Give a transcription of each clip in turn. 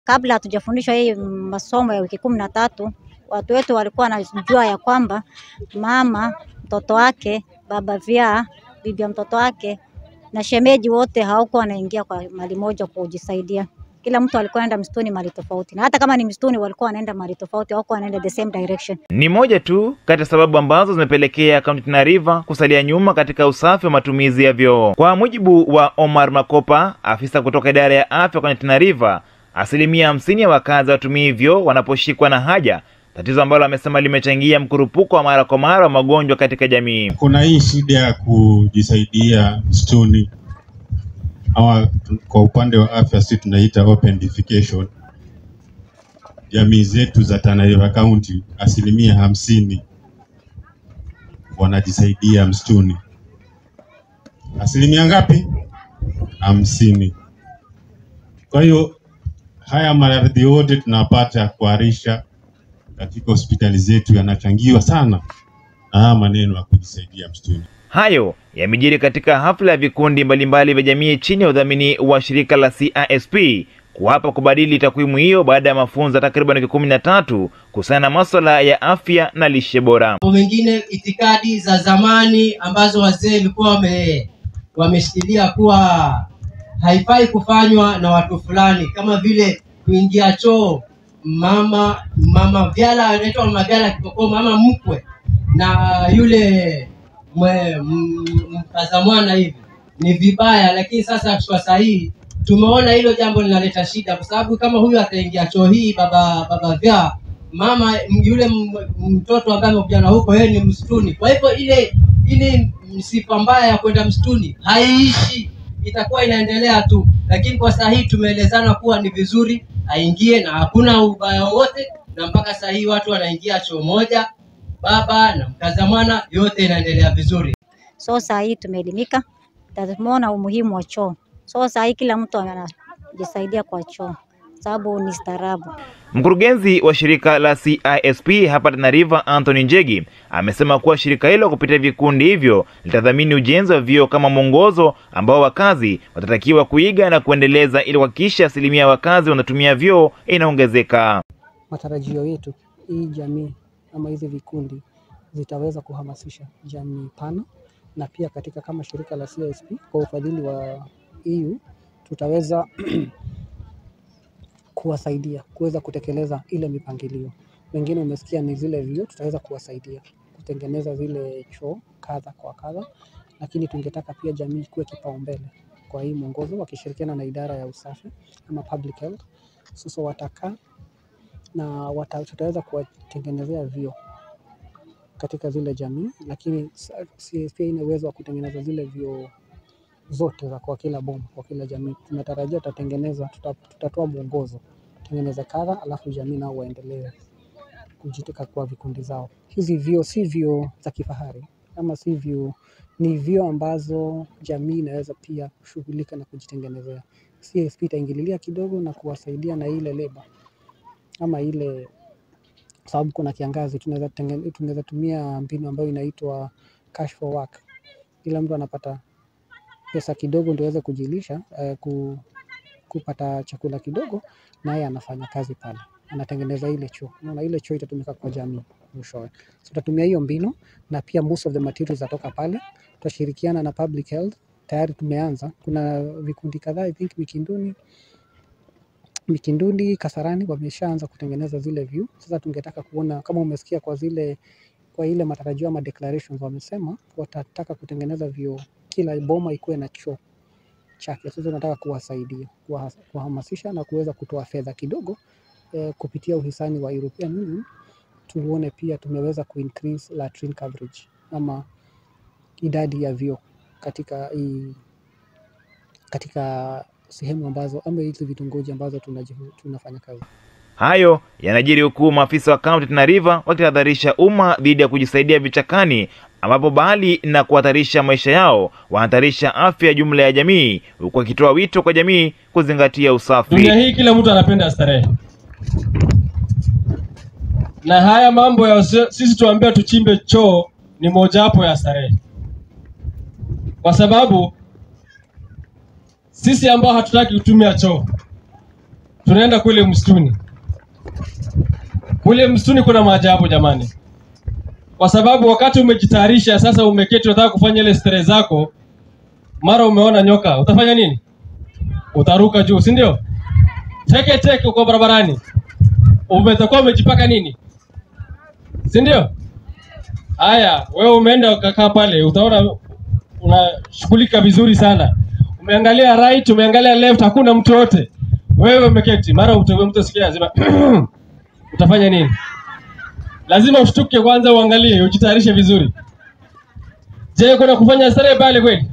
Kabla hatujafundishwa hii masomo ya wiki kumi na tatu, watu wetu walikuwa wanajua ya kwamba mama, mtoto wake, baba vyaa, bibi ya mtoto wake na shemeji wote hawakuwa wanaingia kwa mali moja kujisaidia. Kila mtu alikuwa anaenda msituni mali tofauti, na hata kama ni msituni walikuwa wanaenda mali tofauti, hawakuwa wanaenda the same direction. Ni moja tu kati ya sababu ambazo zimepelekea kaunti Tana River kusalia nyuma katika usafi wa matumizi ya vyoo. Kwa mujibu wa Omar Makopa, afisa kutoka idara ya afya kwenye Tana River, asilimia hamsini ya wakazi watumii vyoo wanaposhikwa na haja, tatizo ambalo amesema limechangia mkurupuko wa mara kwa mara wa magonjwa katika jamii. Kuna hii shida ya kujisaidia msituni ama kwa upande wa afya sisi tunaita open defecation. Jamii zetu za Tana River County asilimia hamsini wanajisaidia msituni. Asilimia ngapi? Hamsini. Kwa hiyo haya maradhi yote tunapata kuharisha katika hospitali zetu yanachangiwa sana na haya maneno ya kujisaidia msituni. Hayo yamejiri katika hafla ya vikundi mbalimbali vya jamii chini ya udhamini wa shirika la CISP kuwapa kubadili takwimu hiyo baada ya mafunzo ya takriban wiki kumi na tatu kuhusiana na maswala ya afya na lishe bora. Mambo mengine itikadi za zamani ambazo wazee walikuwa wame wameshikilia kuwa haifai kufanywa na watu fulani, kama vile kuingia choo mama mama vyala anaitwa mama vyala kipokoo, mama mkwe na yule mwe- m- mkaza mwana hivi ni vibaya, lakini sasa kwa sahihi tumeona hilo jambo linaleta shida, kwa sababu kama huyu ataingia choo hii baba baba vyaa mama m- yule m- mtoto ambaye amekuja na huko yeye ni msituni. Kwa hivyo ile ile sifa mbaya ya kwenda msituni haiishi, itakuwa inaendelea tu, lakini kwa saa hii tumeelezana kuwa ni vizuri aingie na hakuna ubaya wowote, na mpaka saa hii watu wanaingia choo moja, baba na mkaza mwana, yote inaendelea vizuri. So saa hii tumeelimika, na tumeona umuhimu wa choo. So saa hii kila mtu anajisaidia kwa choo, sababu ni staarabu. Mkurugenzi wa shirika la CISP hapa Tana River, Anthony Njegi, amesema kuwa shirika hilo kupitia vikundi hivyo litadhamini ujenzi wa vyoo kama mwongozo ambao wakazi watatakiwa kuiga na kuendeleza ili kuhakikisha asilimia ya wakazi wanatumia vyoo inaongezeka. matarajio yetu hii jamii ama hizi vikundi zitaweza kuhamasisha jamii pana, na pia katika kama shirika la CISP kwa ufadhili wa EU tutaweza kuwasaidia kuweza kutekeleza ile mipangilio. Wengine umesikia ni zile vyoo, tutaweza kuwasaidia kutengeneza zile choo kadha kwa kadha, lakini tungetaka pia jamii kuwe kipaumbele kwa hii mwongozo, wakishirikiana na idara ya usafi ama public health. Sasa watakaa na wata, tutaweza kuwatengenezea vyoo katika zile jamii, lakini sa- CSP ina uwezo wa kutengeneza zile vyoo zote za kwa kila boma, kwa kila jamii. Tunatarajia tutatengeneza, tuta, tutatoa mwongozo tengeneza kadha, alafu jamii nao waendelee kujitika kwa vikundi zao. Hizi vyoo si vyoo za kifahari ama si vyoo, ni vyoo ambazo jamii inaweza pia kushughulika na kujitengenezea. CSP itaingililia kidogo na kuwasaidia na ile leba ama ile sababu kuna kiangazi, tunaweza tenge- tunaweza tumia mbinu ambayo inaitwa cash for work. Kila mtu anapata pesa kidogo ndio aweze kujilisha eh, ku, kupata chakula kidogo, naye anafanya kazi pale, anatengeneza ile choo. Unaona, ile choo itatumika kwa jamii mwishowe. So tutatumia hiyo mbinu, na pia most of the materials zatoka pale. Tutashirikiana na public health, tayari tumeanza. Kuna vikundi kadhaa, I think Mikinduni Mikinduni, Kasarani wameshaanza kutengeneza zile view. Sasa tungetaka kuona kama umesikia kwa zile kwa ile matarajio ama declarations wamesema watataka kutengeneza vyoo, kila boma ikuwe na choo chake. Sasa tunataka kuwasaidia, kuwa- kuwahamasisha na kuweza kutoa fedha kidogo eh, kupitia uhisani wa European Union, tuone pia tumeweza kuincrease latrine coverage ama idadi ya vyoo katika hii katika sehemu ambazo ama hizi vitongoji ambazo tunajihu- tunafanya kazi. Hayo yanajiri huku maafisa wa kaunti Tana River wakitahadharisha umma dhidi ya kujisaidia vichakani, ambapo bali na kuhatarisha maisha yao wanahatarisha afya ya jumla ya jamii, huku wakitoa wito kwa jamii kuzingatia usafi. Dunia hii kila mtu anapenda starehe, na haya mambo ya usi- sisi tuambia tuchimbe choo ni mojawapo ya starehe, kwa sababu sisi ambao hatutaki kutumia choo tunaenda kule msituni. Kule msituni kuna maajabu jamani, kwa sababu wakati umejitayarisha sasa, umeketi unataka kufanya ile starehe zako, mara umeona nyoka, utafanya nini? Utaruka juu, si ndio? Teke teke uko barabarani, umetakuwa umejipaka nini, si ndio? Haya, wewe umeenda ukakaa pale, utaona unashughulika vizuri sana. Umeangalia right, umeangalia left, hakuna mtu yote. Wewe umeketi, mara mtu mtu sikia lazima utafanya nini? Lazima ushtuke kwanza, uangalie, ujitayarishe vizuri. Je, kuna kufanya starehe pale kweli?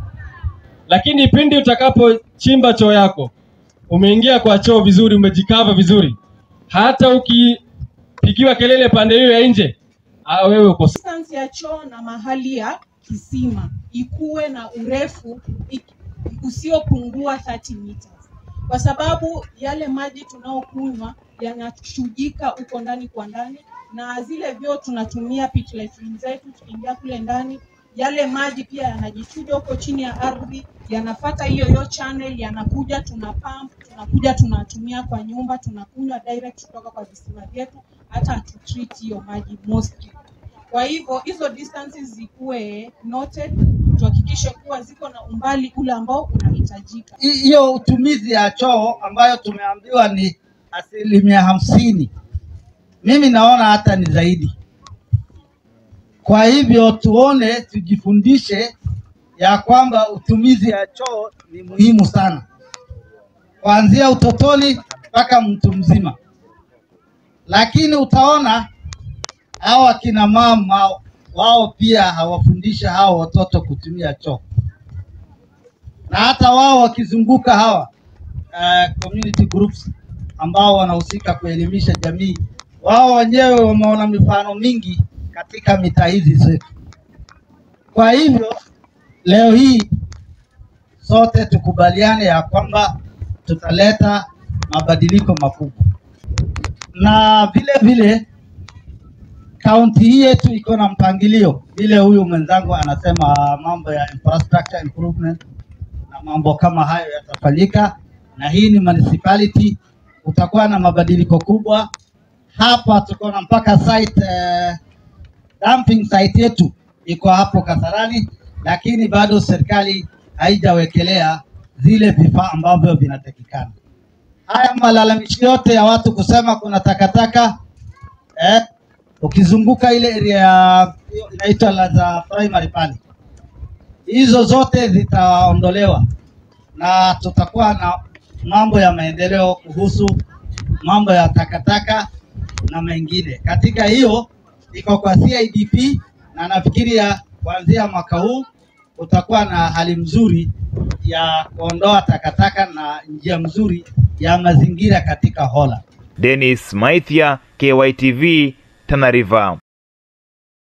Lakini pindi utakapochimba choo yako, umeingia kwa choo vizuri, umejikava vizuri, hata ukipigiwa kelele pande hiyo ya nje, ah, wewe uko distance ya choo na mahali ya kisima ikuwe na urefu ik- usiopungua 30 meters, kwa sababu yale maji tunaokunywa yanachujika huko ndani kwa ndani, na zile vyoo tunatumia pit latrine zetu, tukiingia kule ndani yale maji pia yanajichuja huko chini ya ardhi, yanafata hiyo hiyo channel, yanakuja tuna pump, tunakuja tunatumia kwa nyumba, tunakunywa direct kutoka kwa visima vyetu, hata hatutreat hiyo maji mostly. Kwa hivyo hizo distances zikuwe noted, tuhakikishe kuwa ziko na umbali ule ambao unahitajika. Hi- hiyo utumizi ya choo ambayo tumeambiwa ni asilimia hamsini, mimi naona hata ni zaidi. Kwa hivyo tuone, tujifundishe ya kwamba utumizi ya choo ni muhimu sana, kuanzia utotoni mpaka mtu mzima. Lakini utaona hawa kina mama wao pia hawafundisha hao watoto kutumia choo na hata wao wakizunguka hawa uh, community groups ambao wanahusika kuelimisha jamii, wao wenyewe wameona mifano mingi katika mitaa hizi zetu. Kwa hivyo leo hii sote tukubaliane ya kwamba tutaleta mabadiliko makubwa, na vile vile kaunti hii yetu iko na mpangilio, vile huyu mwenzangu anasema mambo ya infrastructure improvement na mambo kama hayo yatafanyika, na hii ni municipality, kutakuwa na mabadiliko kubwa hapa. Tuko na mpaka site eh, dumping site yetu iko hapo Kasarani, lakini bado serikali haijawekelea zile vifaa ambavyo vinatakikana. Haya malalamishi yote ya watu kusema kuna takataka eh, ukizunguka ile area ya inaitwa la za primary pale hizo zote zitaondolewa na tutakuwa na mambo ya maendeleo kuhusu mambo ya takataka na mengine. Katika hiyo iko kwa CIDP na nafikiria kuanzia mwaka huu utakuwa na hali mzuri ya kuondoa takataka na njia mzuri ya mazingira katika Hola. Dennis Maithia, KYTV, Tana River.